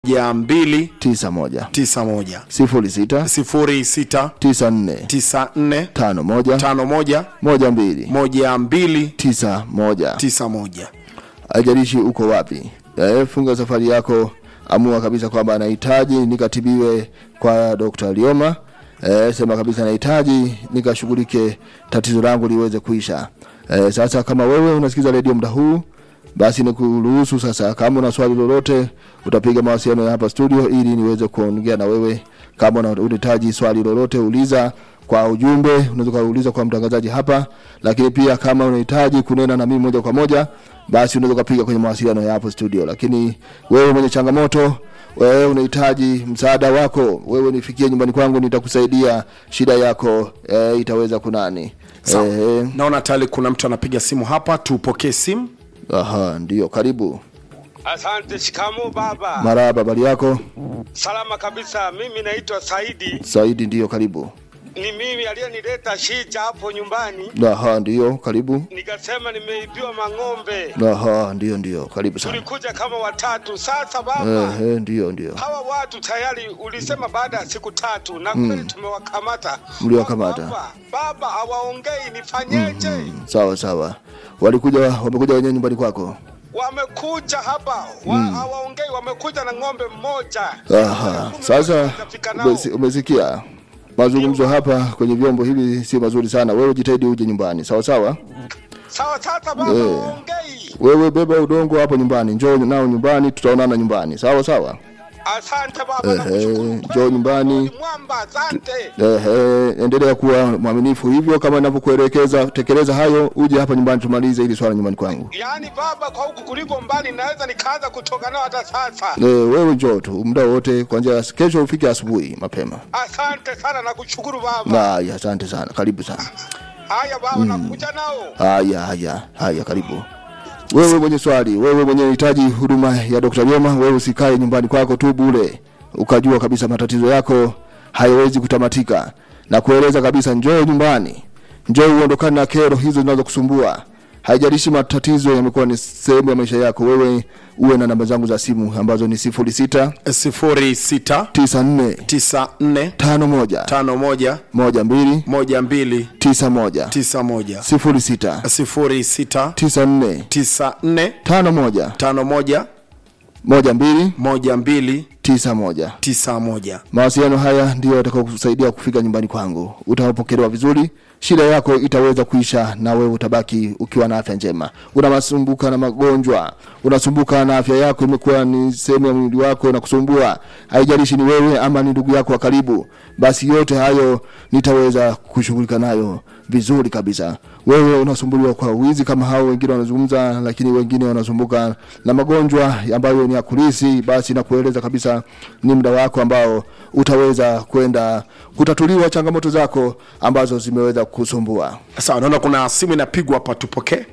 moja mbili tisa moja tisa moja sifuri sita sifuri sita tisa nne tisa nne tano moja tano moja moja mbili moja mbili tisa moja tisa moja haijalishi uko wapi eh, funga safari yako amua kabisa kwamba anahitaji nikatibiwe kwa Dr. Lioma eh, sema kabisa nahitaji nikashughulike tatizo langu liweze kuisha eh, sasa kama wewe unasikiza redio muda huu basi nikuruhusu sasa kama una swali lolote utapiga mawasiliano ya hapa studio ili niweze kuongea na wewe kama una- unahitaji swali lolote uliza kwa ujumbe unaweza kuuliza kwa mtangazaji hapa lakini pia kama unahitaji kunena na mimi moja kwa moja basi unaweza kupiga kwenye mawasiliano ya hapo studio lakini wewe mwenye changamoto wewe unahitaji msaada wako wewe nifikie nyumbani kwangu nitakusaidia shida yako e, itaweza kunani Sawa. e, naona tayari kuna mtu anapiga simu hapa tupokee simu aha ndio karibu Asante, shikamo baba. maraba habari yako Salama kabisa. Mimi naitwa Saidi, saidi ndio karibu ni mimi aliyenileta shija hapo nyumbani, aha ndio karibu nikasema nimeibiwa mang'ombe. aha ndio ndio karibu sana Tulikuja kama watatu. Sasa baba, Ehe, ndio ndio hawa watu tayari ulisema baada ya siku tatu, na kweli tumewakamata. Mliwakamata. Baba, baba hawaongei, nifanyeje? sawa sawa walikuja wamekuja wenyewe nyumbani kwako Wamekuja hapa wa, hawaongei, wamekuja na ng'ombe mmoja. Aha, Kumi sasa hawajafika nao. umesi- umesikia mazungumzo hapa kwenye vyombo hivi si mazuri sana. Wewe jitahidi uje nyumbani, sawa sawa. Sawa, sasa baba, Eh. hawaongei. Wewe beba udongo hapo nyumbani, njoo nao nyumbani, tutaonana nyumbani, sawa sawa. Asante baba, Ehe, nakushukuru. njoo nyumbani. Ni Mwamba, asante. Ehe, endelea kuwa mwaminifu hivyo kama ninavyokuelekeza, tekeleza hayo, uje hapa nyumbani tumalize hili swala nyumbani kwangu. Yaani baba, kwa huku kuliko mbali, naweza nikaanza kutoka nao hata sasa. Eh, wewe njoo tu muda wote, kuanzia kesho ufike asubuhi mapema. Asante sana, nakushukuru baba. Haya, asante sana, karibu sana. Haya baba, nakuja nao. Haya, haya, haya, karibu. Wewe mwenye swali, wewe mwenye unahitaji huduma ya Dr. Lioma, wewe usikae nyumbani kwako tu bure, ukajua kabisa matatizo yako hayawezi kutamatika, na kueleza kabisa, njoo nyumbani, njoo uondokane na kero hizo zinazokusumbua. Haijalishi matatizo yamekuwa ni sehemu ya maisha yako, wewe uwe na namba zangu za simu ambazo ni sifuri sita sifuri sita tisa nne tisa nne tano moja tano moja moja mbili moja mbili tisa moja tisa moja sifuri sita sifuri sita tisa nne tisa nne tano moja tano moja moja mbili moja mbili tisa moja tisa moja mawasiliano haya ndiyo yatakao kusaidia kufika nyumbani kwangu utapokelewa vizuri shida yako itaweza kuisha na wewe utabaki ukiwa na afya njema unasumbuka na magonjwa unasumbuka na afya yako imekuwa ni sehemu ya mwili wako na kusumbua haijalishi ni wewe ama ni ndugu yako wa karibu basi yote hayo nitaweza kushughulika nayo vizuri kabisa wewe unasumbuliwa kwa wizi kama hao wengine wanazungumza lakini wengine wanasumbuka na magonjwa ambayo ni ya kulisi basi nakueleza kabisa ni muda wako ambao utaweza kwenda kutatuliwa changamoto zako ambazo zimeweza kusumbua sawa naona kuna simu inapigwa hapa tupokee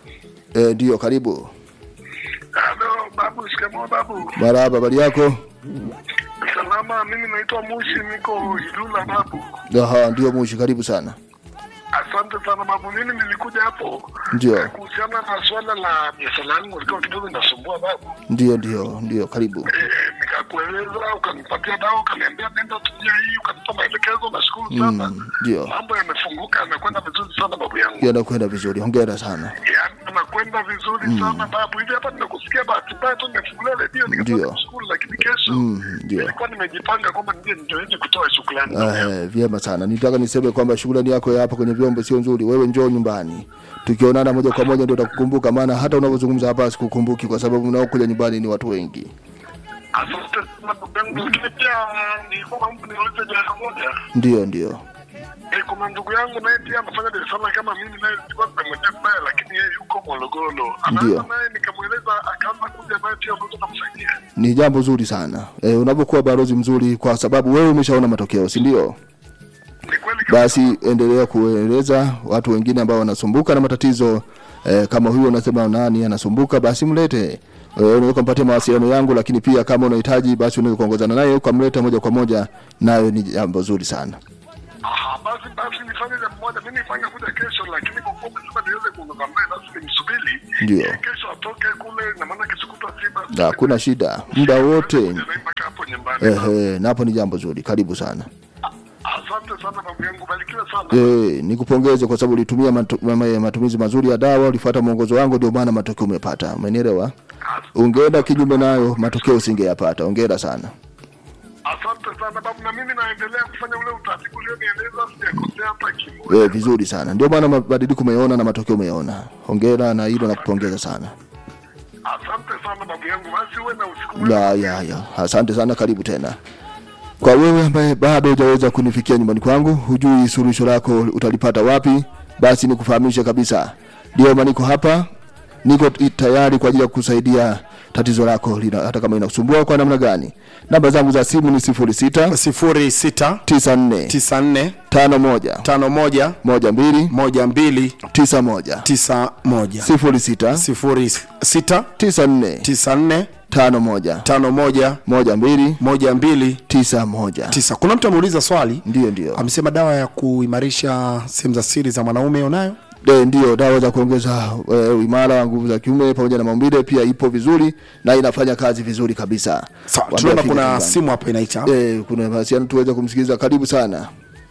e, ndio karibu Halo babu, shikamoo babu. maraba habari yako Salama, mimi naitwa Mushi, niko Ilula babu. Aha, ndio mushi karibu sana Asante sana babu, mimi nilikuja hapo Ndio. eh, kuhusiana na swala la biashara yangu ilikuwa kidogo inasumbua babu. ndio ndio ndio karibu Eh, nikakueleza ukanipatia dawa ukaniambia nenda tumia hii ukanipa maelekezo, nashukuru sana. Mm, ndio. Mambo yamefunguka, yamekwenda vizuri sana babu yangu. yanakwenda vizuri hongera sana Yaani anakwenda vizuri sana babu. Hivi hapa nimekusikia bahati mbaya tu nimefungulia redio Ndio. nikasema kushukuru, lakini kesho Mm, ndio. nilikuwa nimejipanga kwamba nije ndio kutoa shukrani. babu yangu. Eh, vyema sana nitaka niseme kwamba shughulani yako ya hapa kwenye vyombo sio nzuri wewe njoo nyumbani tukionana moja kwa moja ndio utakukumbuka maana hata unavyozungumza hapa sikukumbuki kwa sababu unaokuja nyumbani ni watu wengi Asante sana ndugu yangu, lakini pia nilikuwa naomba niulize jambo moja. ndio ndio Eh, kuna ndugu yangu naye pia anafanya biashara kama mimi, naye tulikuwa tumemwendea mbaya, lakini yeye yuko Morogoro. Ndio. Anaweza naye nikamweleza akaanza kuja naye pia unaweza kumsaidia. ni jambo zuri sana e, unapokuwa balozi mzuri kwa sababu wewe umeshaona matokeo si ndio Ni kweli kabisa. basi endelea kueleza watu wengine ambao wanasumbuka na matatizo eh, kama huyo unasema nani anasumbuka basi mlete eh, unaweza kumpatia mawasiliano yangu lakini pia kama unahitaji basi unaweza kuongozana naye ukamleta moja kwa moja nayo ni jambo zuri sana Aha, Ah, basi basi nifanye jambo moja, mimi nifanye kuja kesho, lakini kwa kuwa umesema niweze kuondoka mbele, basi nimsubiri Ndio. Ili kesho atoke kule, na maana kesho kutwa si basi hakuna shida muda wote Kuja naye mpaka hapo nyumbani. ehe napo ni jambo zuri karibu sana Asante sana babu yangu, barikiwe sana. Eh, nikupongeze kwa sababu ulitumia matu, ma- matumizi mazuri ya dawa, ulifuata mwongozo wangu, ndio maana matokeo umepata. Umenielewa? Ungeenda kinyume nayo, matokeo usingeyapata. Ongera sana. Asante sana babu, na mimi naendelea kufanya ule utaratibu ulionieleza, sijakosea hata kimoja. Eh, vizuri sana. Ndio maana mabadiliko umeona na matokeo umeona. Hongera na hilo nakupongeza sana. Asante sana babu yangu, basi uwe na usiku mwema. Ya, ya, ya. Asante sana, karibu tena. Kwa wewe ambaye bado hujaweza kunifikia nyumbani kwangu, hujui suluhisho lako utalipata wapi, basi nikufahamishe kabisa. Ndio maana niko hapa, niko t- tayari kwa ajili ya kukusaidia tatizo lako lina, hata kama inakusumbua kwa namna gani. Namba zangu za simu ni 06 sifuri sita 94 tisa nne 51 tano moja 12 moja mbili 91 tisa moja 06 sifuri sita 94 tisa nne 51 tano moja 12 moja mbili 91 tisa kuna mtu ameuliza swali ndio ndio amesema dawa ya kuimarisha sehemu za siri za mwanaume unayo De, ndio dawa za kuongeza e, uimara wa nguvu za kiume pamoja na maumbile pia ipo vizuri na inafanya kazi vizuri kabisa. sawa Waambie tunaona afike kuna nyumbani. simu hapa inaita e, kuna mawasiliano tuweze kumsikiliza. Karibu sana.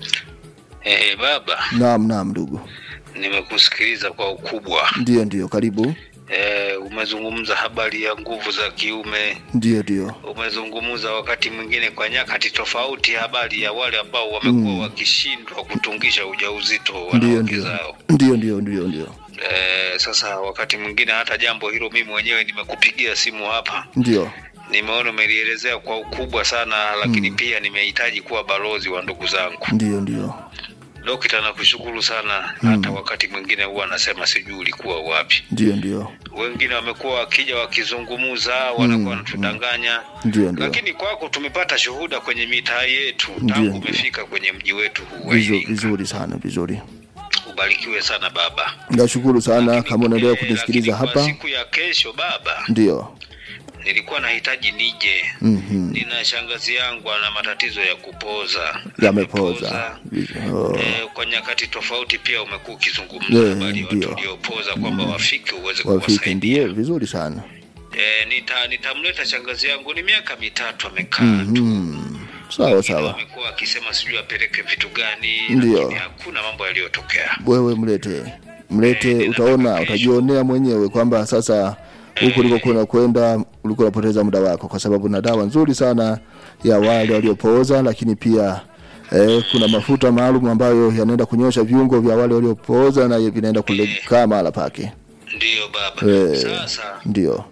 Eh, baba, Naam, naam ndugu. nimekusikiliza kwa ukubwa. Ndio ndio, karibu. Eh, umezungumza habari ya nguvu za kiume, Ndio ndio. umezungumza wakati mwingine kwa nyakati tofauti habari ya wale ambao wamekuwa wakishindwa kutungisha ujauzito Ndio wanawake ndio. zao. Ndio ndio ndio ndio. Eh, sasa wakati mwingine hata jambo hilo mimi mwenyewe nimekupigia simu hapa, Ndio. nimeona umelielezea kwa ukubwa sana, lakini pia nimehitaji kuwa balozi wa ndugu zangu. Ndio ndio. Dokta, nakushukuru sana. Hata wakati mwingine huwa anasema sijui ulikuwa wapi. Ndio ndio. wengine wamekuwa wakija wakizungumuza wanakuwa wanatudanganya Ndio ndio. lakini kwako tumepata shuhuda kwenye mitaa yetu Ndio, tangu ndio. umefika kwenye mji wetu huu wa Vizuri, Iringa. vizuri sana, vizuri. ubarikiwe sana baba Nashukuru sana Lakini, kama unaendelea eh, kunisikiliza lakini kwa hapa. siku ya kesho baba Ndio. nilikuwa nahitaji nije Mhm. nina shangazi yangu ana matatizo ya kupoza Yamepoza. Oh. Eh, kwa nyakati tofauti pia umekuwa ukizungumza Eh, habari ya watu ndio. waliopoza kwamba wafike uweze Wafike kuwasaidia ndio, vizuri sana. Eh, nita nitamleta shangazi yangu ni miaka mitatu amekaa tu Mhm. Sawa Wengine sawa. wamekuwa wakisema sijui apeleke vitu gani Ndio. lakini hakuna mambo yaliyotokea wewe mlete mlete Eh, utaona ninataka utajionea mwenyewe kwamba sasa huku ulikokuwa kwenda ulikuwa unapoteza muda wako kwa sababu na dawa nzuri sana ya wale waliopooza lakini pia eh, kuna mafuta maalum ambayo yanaenda kunyosha viungo vya wale waliopooza na vinaenda kulekaa mahala pake ndiyo baba Eh. sasa ndio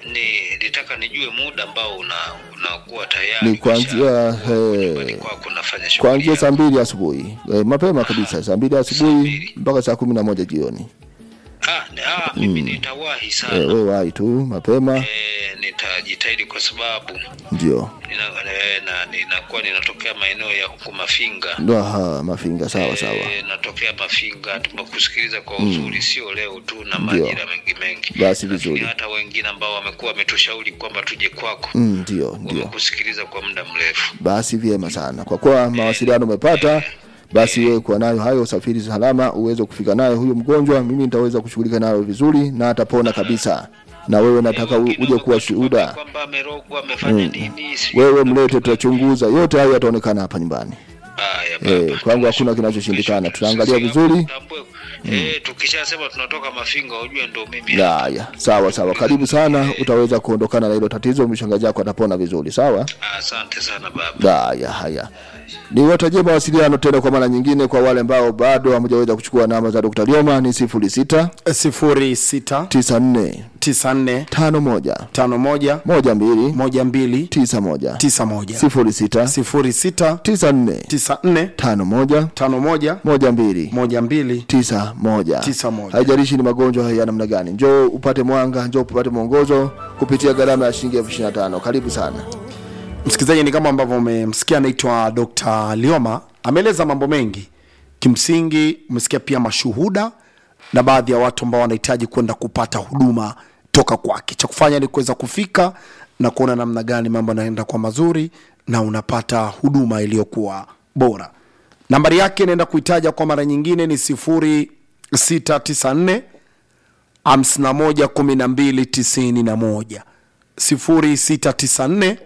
ni nitaka nijue muda ambao una unakuwa tayari ni kuanzia umesha- eh, nyumbani kwako unafanya shughuli kuanzia saa yako. mbili asubuhi eh, mapema kabisa saa mbili asubuhi mpaka saa kumi na moja jioni ah, ni- ah, mimi nitawahi sana eh, wewe wahi tu mapema eh, nitajitahidi kwa sababu ndio nina, eh, na ninakuwa ninatokea maeneo ya huku Mafinga ndo aha mafinga sawa sawa Eh, natokea Mafinga, tumekusikiliza kwa uzuri, sio leo tu na majira mengi mengi. Basi Lakini vizuri. hata wengine ambao wamekuwa wametushauri kwamba tuje kwako Mm, ndio ndio wamekusikiliza kwa muda mrefu. basi vyema sana kwa kuwa mawasiliano umepata basi wewe kuwa nayo hayo usafiri salama uweze kufika nayo huyo mgonjwa mimi nitaweza kushughulika nayo vizuri na atapona kabisa na wewe nataka u- Wengine uje kuwa wamekuwa shuhuda kwamba amerogwa amefanya nini, sijui wewe kuna mlete mtu- tutachunguza yote hayo yataonekana hapa nyumbani Haya, baba. Eh, kwangu hakuna kinachoshindikana. Tutaangalia Sisi vizuri. hapo tutambue. Eh, tukishasema tunatoka Mafinga ujue ndo mimi. haya sawa sawa karibu sana utaweza kuondokana na hilo tatizo mshangazi wako atapona vizuri sawa Asante sana baba. haya haya niwatajie mawasiliano tena kwa mara nyingine kwa wale ambao bado hamjaweza kuchukua namba za Dr. Lioma ni 06 sifuri sita 94 tisa nne 51 tano moja 12 moja mbili 91 tisa moja 06 sifuri sita 94 tisa nne 51 tano moja 12 moja mbili tisa moja. Tisa moja. Haijalishi ni magonjwa ya namna gani, njoo upate mwanga, njoo upate mwongozo kupitia gharama ya shilingi elfu ishirini na tano. Karibu sana. msikilizaji ni kama ambavyo umemsikia anaitwa dr lioma ameeleza mambo mengi kimsingi umesikia pia mashuhuda na baadhi ya watu ambao wanahitaji kwenda kupata huduma toka kwake cha kufanya ni kuweza kufika na kuona namna gani mambo yanaenda kwa mazuri na unapata huduma iliyokuwa bora nambari yake naenda kuitaja kwa mara nyingine ni 0694 51 12 91 0694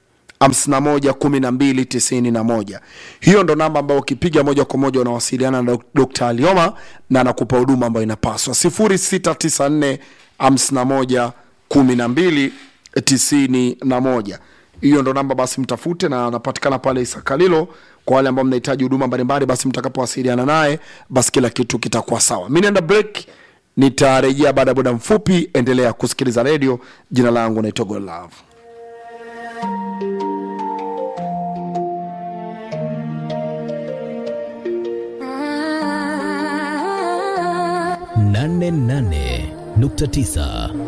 511291 hiyo ndo namba ambayo ukipiga moja kwa moja unawasiliana na Dok- Dr. Alioma na anakupa huduma ambayo inapaswa 0694 511291 hiyo ndo namba basi mtafute na anapatikana pale Isakalilo kwa wale ambao mnahitaji huduma mbalimbali basi mtakapowasiliana naye basi kila kitu kitakuwa sawa mi naenda break nitarejea baada ya muda mfupi endelea kusikiliza redio jina langu naitwa Godlove nane nane nukta tisa